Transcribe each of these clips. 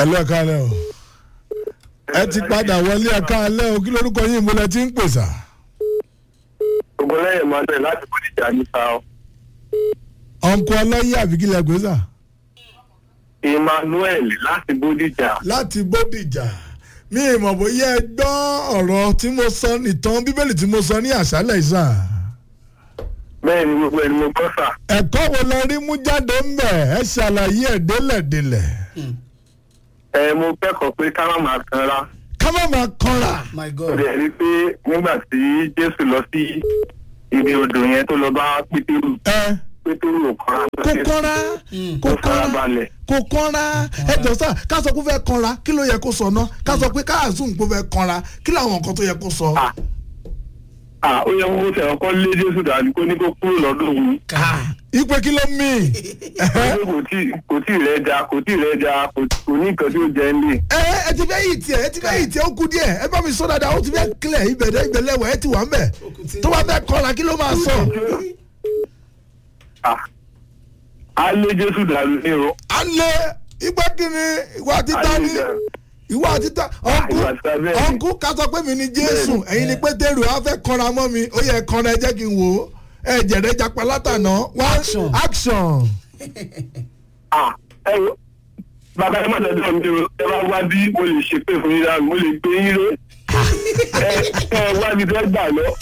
ẹ lọ ẹ̀ka alẹ́ o ẹ ti padà wọlé ẹ̀ka alẹ́ o kí lórúkọ yín ìmúlẹ̀ tí ń pèsè. ògùnlẹ́yìn emmanuel láti bódìjà ní sáà ọ̀nkọ ọlọ́yẹ àbíkílẹ̀ pèsè. emmanuel láti bódìjà láti bódìjà mi ìmọ̀ bóyá ẹ gbọ́ ọ̀rọ̀ tí mo sọ nìtàn bíbélì tí mo sọ ní àṣálẹ̀ ìsà. bẹ́ẹ̀ ni gbogbo ẹni mo gbọ́ sà ẹ̀kọ́ wo lọ rí mú jáde ń bẹ̀ ẹ ṣàlàyé ẹ̀ délẹ̀délẹ̀. ẹ mo kẹ́kọ̀ọ́ pé ká má máa kanra ká má máa kanra. my ó god dẹ̀ rí pé nígbà tí jésù lọ sí ibi odò yẹn tó lọ bá pétérù ẹ pétérù ò kanra kó kọ́ra kó ó kọ́ra farabalẹ̀ kó kọ́ra ẹ jọ sá ká sọ pé ó fẹ́ kanra kí ló yẹ kó sọ náà ká sọ pé ká àzùn pé ó fẹ́ kanra kí làwọn nǹkan tó yẹ kó sọ. Ah. ah ó yẹ kó tẹ̀ ọkọ lé jésù dàbí kó ní kó kúrò lọ́dọ̀ òun ipe kí ló mí. Ó ní kò tí kò tí rẹ̀ ja kò tí rẹ̀ ja kò kò ní nǹkan tí ó jẹ ń lè. ẹ ẹ ti fẹ́ yìí tiẹ̀ ẹ ti fẹ́ yìí tiẹ̀ ó kú díẹ̀ ẹ bá mi sọ dáadáa ó ti fẹ́ kílẹ̀ ibẹ̀dẹ̀ ibẹ̀lẹ̀wẹ̀ ẹ ti wà ń bẹ̀ tó bá fẹ́ kanra kí ló máa sọ. Ah. a lé jésù dàbí ní o. à ń lé igbá kìíní ìwà títà ní ìwà títà ọ̀nkú ìwà títà bẹ́ẹ̀ ni. ọ̀nkú ká sọ pé mi ni jésù ẹ̀yin ni pétérù á fẹ́ kanra mọ́ mi ó yẹ kanra ẹ jẹ́ kí n wò ó ẹ jẹ̀rẹ̀ japa látànà one Action. action. Ah, ẹ wo bàbá ẹ má dọ̀dọ̀ mi o ẹ bá wá bí mo lè ṣe pé fún yín dáa mo lè gbé yín ré ẹ ẹ wá bí fẹ́ gbà lọ.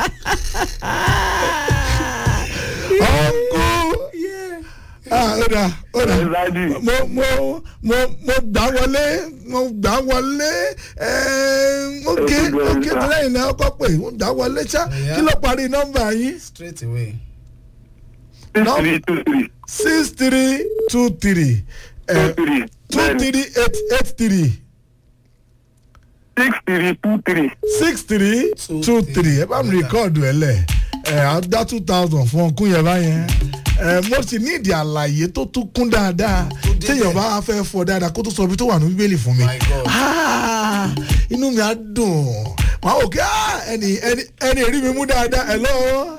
ọ̀nkú ah ó dà ó dà ẹ dájú mo mo mo mo gbà wọlé mo gbà wọlé ẹẹ ok Ẹ ti gbọ́ ok ìgbà. lẹ́yìn náà ọkọ pé mo gbà wọlé ṣá Yeah. kí ló parí nọ́mbà yín straight away six No. three two three six three two three two three two bẹ́ẹ̀ni three eight eight three six three two three. six three Two two three. three ẹ bá mi rìkọ́ọ̀dù ẹ lẹ̀ ẹ á dá two thousand fún ọkùn yẹn báyẹn ẹ mo sì ní ìdí àlàyé tó tún kún dáadáa débẹ̀. téèyàn bá fẹ́ fọ dáadáa kó tó sọ ibi tó wà ní bíbélì fún mi My God. Ah, inú mi á dùn màá wò kí ah, ẹni ẹni ẹni èrí mi mú dáadáa hello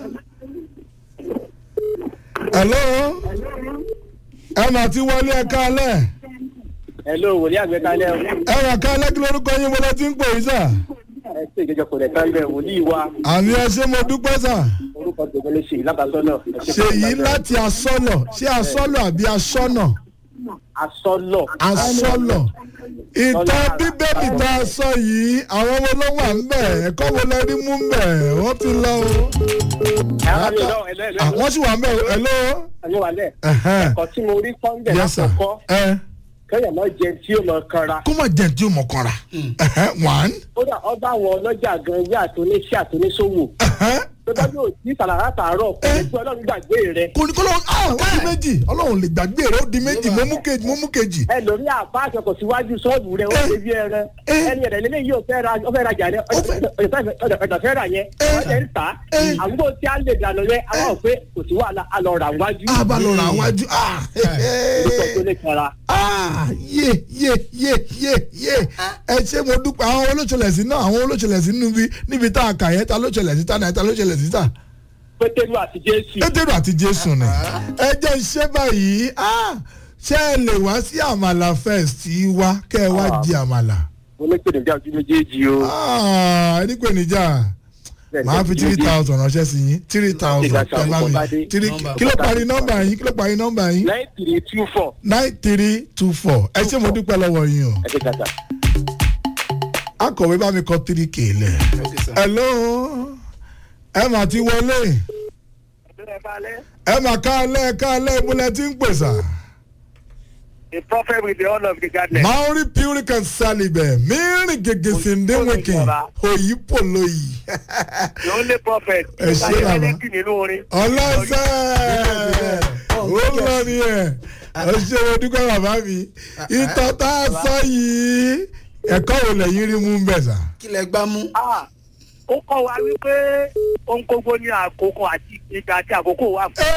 hello ẹ mà ti wọlé ẹ kálẹ̀ hello wòlíì àgbẹ̀kalẹ̀ ẹ mà kálẹ̀ kí lórúkọ yín mo lọ ti ń pè yín sà ẹ ṣe ìjọjọ kò rẹ̀ kálẹ̀ wòlíì wa àmì ẹ ṣé mo dúpẹ́ sà. orúkọ tèmi lè ṣe ìlábàásọ náà. ṣèyí láti asọ́lọ̀ ṣé asọ́lọ̀ àbí asọ́nà asọ́lọ̀. asọ́lọ̀ ìtàn bíbélì tá a sọ yìí àwọn ọmọ ló wà ń bẹ̀ ẹ̀kọ́ wo lẹ rí mú ń bẹ̀ wọ́n ti lọ o Ah, wọ́n sì wà ń bẹ̀ ẹ̀ ló ẹ̀lọ́ wà lẹ̀. ẹ̀hẹ́n. ẹ̀kọ́ tí mo rí kọ́ńdẹ̀ yes sir lákòókọ́ ẹ kẹ́yìn náà jẹ tí ó lọ kanra. kó má jẹ́ tí o mọ̀ kanra Ẹ̀hẹ́n, one kódà ọba àwọn ọlọ́jà gan ilé àtúnṣe àtúnṣòwò ẹ̀hẹ́n. tó bá yóò tí sàlàrà tààrọ̀ kò ní pé ọlọ́run gbàgbé rẹ̀. kò ní kó lọ́wọ́ ah ó di méjì ọlọ́run lè gbàgbé rẹ̀ ó di méjì mo mú kejì mo mú kejì ẹ lórí àpá àṣọkọ̀ síwájú ṣọ́ọ̀bù rẹ̀ ó Eh. ṣe bí ẹran Eh. ẹni ẹ̀rẹ̀ lélẹ́yìí ò fẹ́ ra ó fẹ́ rajà rẹ̀ Ó fẹ́- ọ̀dọ̀ fẹ́ rà yẹn Eh. ọ̀dẹ̀ ń tà á Eh. àbúrò tí a lè dànù rẹ̀ àwọn ò pé kò sí wàhálà a lọ rà wájú ah bá lọ rà wájú ah orúkọ tó lè kanra. ah yé yé yé yé yé ẹ ṣé mo dúpẹ́ àwọn olóṣèlèsí náà àwọn olóṣèlèsí níbi níbi tá a kà yẹn ta lóṣèlèsí ta náà ta lóṣèlèsí ta pétérù àti jésù pétérù àti jésù ni ẹ jẹ́ iṣẹ́ báyìí ah ṣé ẹ lè wá sí àmàlà fest yìí wá kẹ́ ẹ wá di àmàlà mo ní pèdè jáde méjèèjì o. ah ẹni pé níjà màá fi three thousand ránṣẹ́ sí yín three thousand Ìgbà ẹ bá mi tí three Nọ́mbà. kí ló parí nọ́mbà yín kí ló parí nọ́mbà yín nine three two four nine three two four ẹ ṣé mo dúpẹ́ lọ́wọ́ yín o. ẹ ṣe kàtà. akọ̀wé bá mi kọ three k lẹ̀. okay sir hello ẹ mà ti wọlé ẹ mà káalẹ́ káalẹ́ ìmúlẹ̀ tí ń pèsè. a prophet with the honor of the garden. maori purican salibẹ mìíràn gègé sèǹdéwìnkìn òyì pòlóyì. the only prophet. Ẹ ṣé bàbá. nínú orin. ọlọ́sẹ̀ ó lọ ní ẹ̀ ó ṣe mo dúpẹ́ bàbá mi ìtọ́ tá a sọ yìí ẹ̀kọ́ wo lẹ́yìn rí mú bẹ̀ sà. kí lẹ gbá mú. Ah, ó kọ́ wa wípé ohun gbogbo ní àkókò àti ìgbà àti àkókò wà fún.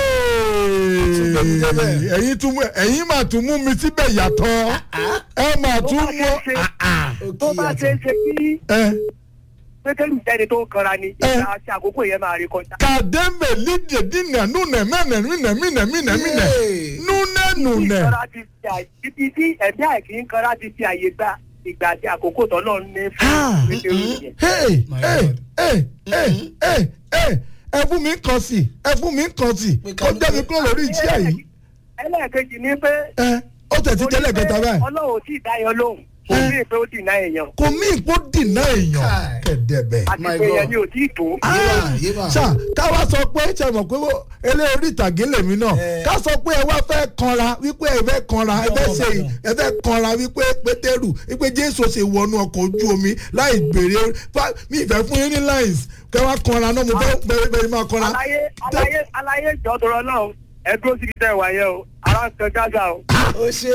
Hey! ẹ̀yin tún mú ẹ̀yin mà tún mú mi síbẹ̀ yàtọ̀ ẹ mà tún mú tó bá ṣe é ṣe kí ẹ pétérù jẹ́ni tó ń kanra ni Eh. ìgbà àti àkókò yẹn máa rí kọjá. kàdémbè lídìí dínà núnẹ mẹ́nẹ̀ mínẹ̀ mínẹ̀ mínẹ̀ mínẹ̀ Yéè. núnẹ̀ núnẹ̀. ìkanra ti fi àyè ibi tí ẹ̀mí àìkí ń kanra ti fi àyè gba ìgbà àti àkókò tọ́lọ́ ní Ah. fún pétérù yẹn. Hey, My hey, God. hey, hey, hey, hey. ẹ fún mi kan sí ẹ fún mi kan sí Pé kó ká- jẹ́ mi kúrò lórí ìjìyà yìí. ẹlẹ́ẹ̀kejì ni pé ẹ ó tẹ̀ sí tẹ́lẹ̀ kẹta báyìí. ọlọ́run ò tí ì dá yan lóhùn kò Eh. sí pé ó dì náà èèyàn kò mí ìpó dìnnà èèyàn Kai. kẹ̀dẹ̀bẹ̀. àti My pé God. yẹn ni ò tí ì tó. Yéèmà, yéèmà. ṣá káwa sọ pé ṣe mọ̀ pé elé orí ìtàgé lèmi náà Eh. ká sọ pé ẹ wá fẹ́ kanra wípé ẹ fẹ́ kanra ẹ fẹ́ ṣe Bọ̀bọ̀. ẹ fẹ́ kanra wípé pétérù wípé jésù ṣe wọnú ọkọ̀ ojú omi láì gbèrè fa- mi ìfẹ́ fún yín ní lines kẹ́ wá kanra náà mo fẹ́ bẹ̀rẹ̀ bẹ̀rẹ̀ máa kanra. aláyé aláyé aláyé ìjọ tọrọ náà ẹ dúró síbi tẹ wà yẹn o ara ń kan gágà o. ó ṣe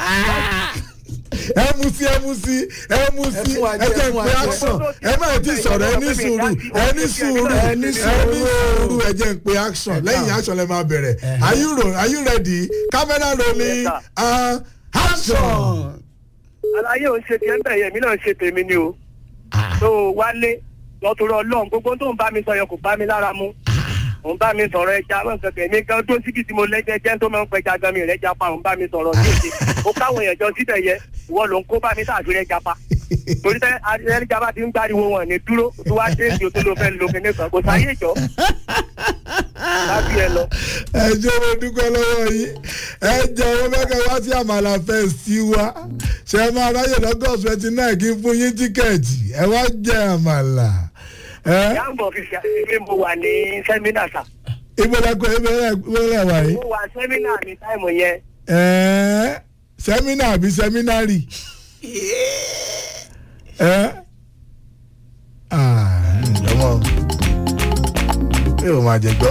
ẹ mú sí ẹ mú sí ẹ mú sí fún wa ẹ jẹ, jẹ́ fún wa pé jẹ. action ẹ má ti sọ̀rọ̀ ẹ ní sùúrù ẹ ní sùúrù ẹ ní sùúrù ẹ jẹ́ pé action lẹ́yìn action lẹ máa bẹ̀rẹ̀ are you ro are you ready camera rolling Yes, sir. and action. aláyé ò ń ṣe tiẹ̀ ń bẹ̀ yẹn mi náà ń ṣe tèmi ni o. tó o wálé lọ́tọ̀rọ̀ ọlọ́run gbogbo tó ń bá mi sọ yẹn kò bá mi lára mu. ò ń bá mi sọ̀rọ̀ ẹja mọ̀ nǹkan kẹ̀mí gan tó síbi tí mo lẹ́jẹ̀ jẹ́ tó máa ń pẹja gan mi rẹ̀ japa ò ń bá mi sọ̀rọ̀ sí èdè. ó káwọn èèyàn jọ síbẹ̀ yẹ ìwọ ló ń kó bá mi tàbí rẹ̀ japa. torí tẹ ẹni japa ti ń gbáriwo wọn ní dúró tó wá dé ìdí tó ló fẹ́ lo kíní kan kò sáyé ìjọ. lábí ẹ lọ. ẹ jẹ́ mo dúpẹ́ lọ́wọ́ yìí ẹ jẹ́ owó mẹ́kẹ́ wá sí àmàlà fẹ́ẹ̀sì wa ṣe é máa ráyè lọ́gọ́ twenty nine kí n fún yín tíkẹ́ẹ̀tì ẹ wá jẹ àmàlà. ẹ yàgò fi ṣe àṣìṣe mo wà ní sẹ́mínà sà. ìbọ̀lẹ́kọ̀ ìbọ̀lẹ́ wà yìí. mo wà sẹ́mínà ní táìmù yẹn. Ẹ́ẹ́, sẹ́mínà àbí sẹ́mínárì. ẹ́ ọmọ yóò máa jẹ gbọ́.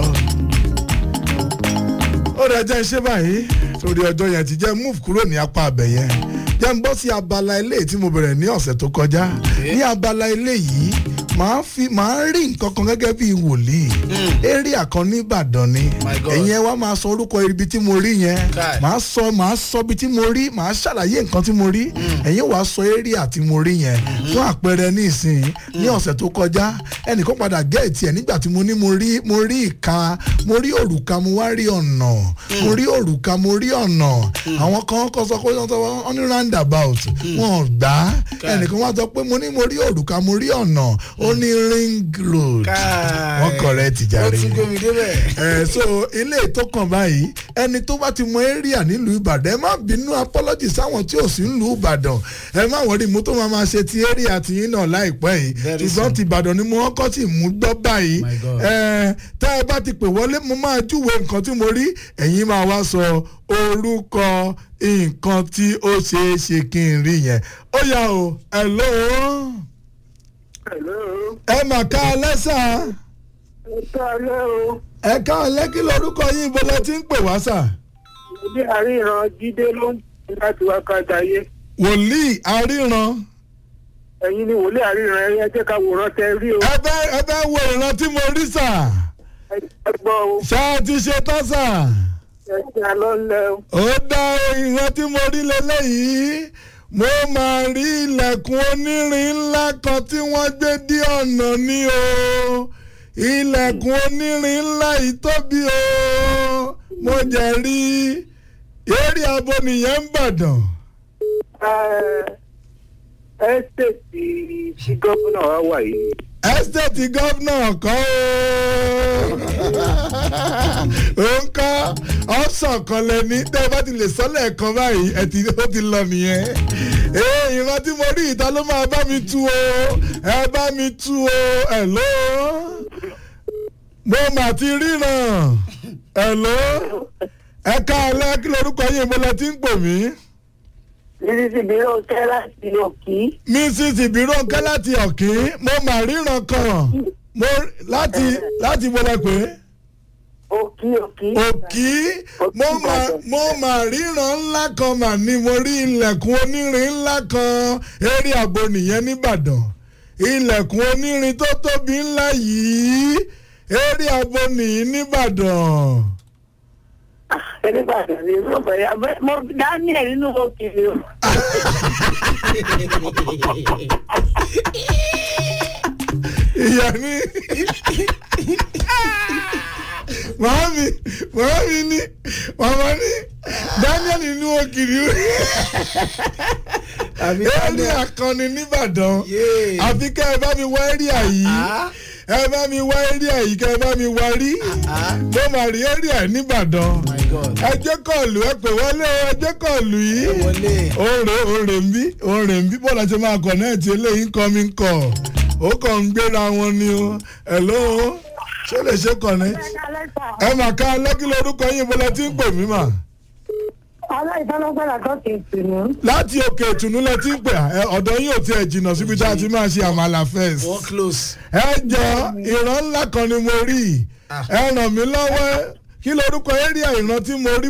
ó rẹ̀ jẹ́ iṣẹ́ báyìí torí ọjọ́ yẹn ti jẹ́ move kúrò ní apá abẹ yẹn jẹ́ ń bọ́ sí abala ilé tí mo bẹ̀rẹ̀ ní ọ̀sẹ̀ tó kọjá ní abala ilé yìí màá fi màá rí nǹkan kan gẹ́gẹ́ bí wòlíì area kan ní Ìbàdàn ni My God. ẹ̀yin ẹ wá máa sọ orúkọ ibi tí mo rí yẹn Kai. màá sọ màá sọ ibi tí mo rí màá ṣàlàyé nǹkan tí mo rí ẹ̀yin wàá sọ area tí mo rí yẹn fún àpẹẹrẹ ní ìsìn ní ọ̀sẹ̀ tó kọjá ẹnìkan padà gẹ̀ẹ́tì ẹ̀ nígbà tí mo ní mo rí mo rí ìka mo rí òrùka mo wá rí ọ̀nà mo rí òrùka mo rí ọ̀nà àwọn kan kọ́ sọ pé wọ́n sọ wọ́n ní roundabout wọn ò gbà á Kai. ẹnìkan wá sọ pé mo ní mo rí òrùka mo rí ọ̀nà ó ní ring road Kai. wọ́n correct ó jàre tún gbé mi débẹ̀. ẹ so ilé tó kàn báyìí ẹni tó bá ti mọ area nílùú ìbàdàn ẹ má bínú apology sáwọn tí ò sí nílùú ìbàdàn ẹ má wọrí mo tó máa ma ṣe ti area tiyín náà láìpẹ́ yìí Very ṣùgbọ́n soon. ti ìbàdàn ni mo kọ́ tí mú gbọ́ báyìí My God. ẹ tá ẹ bá ti pè wọlé mo máa júwe nǹkan tí mo rí ẹ̀yin máa wá sọ orúkọ nǹkan tí ó ṣeé ṣe kí n rí yẹn ó yá o hello ẹ mà ká ẹ lẹ́sà ẹ ká ẹ lẹ́kí lórúkọ yín ibo lẹ ti ń pè wá sà. Bí àríran Jídé ló ń tẹ̀ láti wá kájà yé. wòlíì àríran Ẹ̀yin ni wòlé àríran ẹ̀yin ẹ jẹ́ ká wòran tẹ rí o. ẹ bẹ ẹ bẹ wo ìran tí mo rí sà Ẹ gbọ́ o. ṣá a ti ṣe tán sà Ẹ ṣe àlọ́ ńlẹ̀ o. ó dá ìran tí mo rí lélẹ́yìí mo máa rí ilẹ̀kùn onírin ńlá kan tí wọ́n gbé dí ọ̀nà ní o ilẹ̀kùn onírin ńlá yìí tóbi o mo jẹ́ rí eré abo nìyẹn ń bàdàn. Ẹ ṣèṣì tí gómìnà wa wà yìí. ẹ́sítẹ́ẹ̀tì gọ́vnà kọ́ ó ń kọ́ ọ̀sán kan lẹ́ni tẹ́ ẹ bá ti lè sọ́lẹ̀ kan báyìí ẹ ti ó ti lọ nìyẹn ee ìran tí mo rí ìta ló máa bá mi tú o ẹ bá mi tú o ẹ ló mo mà ti ríran ẹ ló ẹ ká alẹ́ kí lorúkọ yín mo lọ ti ń pè mí Lílí bí ó tẹ́ láti òkì. mrs ibironke láti ọ̀kín mo mà ríran kan mo láti láti bọ́lá pé Òkì òkì. òkì mo mà mo mà ríran ńlá kan mà ní mo rí ilẹ̀kùn onírin ńlá kan eré àgbo nìyẹn nìbàdàn ilẹ̀kùn onírin tó tóbi ńlá yìí eré àgbo nìyí nìbàdàn. Ẹnìbàdàn ni mo bẹ̀rẹ̀ abẹ́ mo Daniel nínú òkì ni o. ìyá ní màámi màámi ní màmá ní daniel inú ògiri àbí ẹni àkànni nìbàdàn Yéè. àfi kẹ́ ẹ bá mi wá ẹ́ríà yìí Ah. ẹ bá mi wá ẹ́ríà yìí kẹ́ ẹ bá mi wá rí Ah. mo mà rí ẹ́ríà nìbàdàn my god ẹ jẹ́ kọ́ọ̀lù ẹ pè wọlé o, ẹ jẹ́ kọ́ọ̀lù yìí ẹ wọlé òòrè òòrè ń bí òòrè ń bí bọ́ọ̀lù àti máa kọ̀nẹ́ẹ̀tì eléyìí ń kọ́ mi ń kọ̀ ó kàn ń gbéra wọn ni o ẹ̀ló ṣé lè ṣe kọ̀nẹ́ ẹ mà ká lẹ́kí lórúkọ yín bọ́lá tí ń pè mí mà aláìsánlọ́gbàlà tó kì í tì mí. láti òkè ìtùnú lẹ ti ń pè ẹ, ọ̀dọ̀ yín ò tiẹ̀ jìnnà síbi tá a ti máa ṣe àmàlà fẹ́ẹ̀sì wọ́n close. ẹ jọ ìran ńlá kan ni mo rí ẹ ràn mí lọ́wọ́ kí lorúkọ area ìran tí mo rí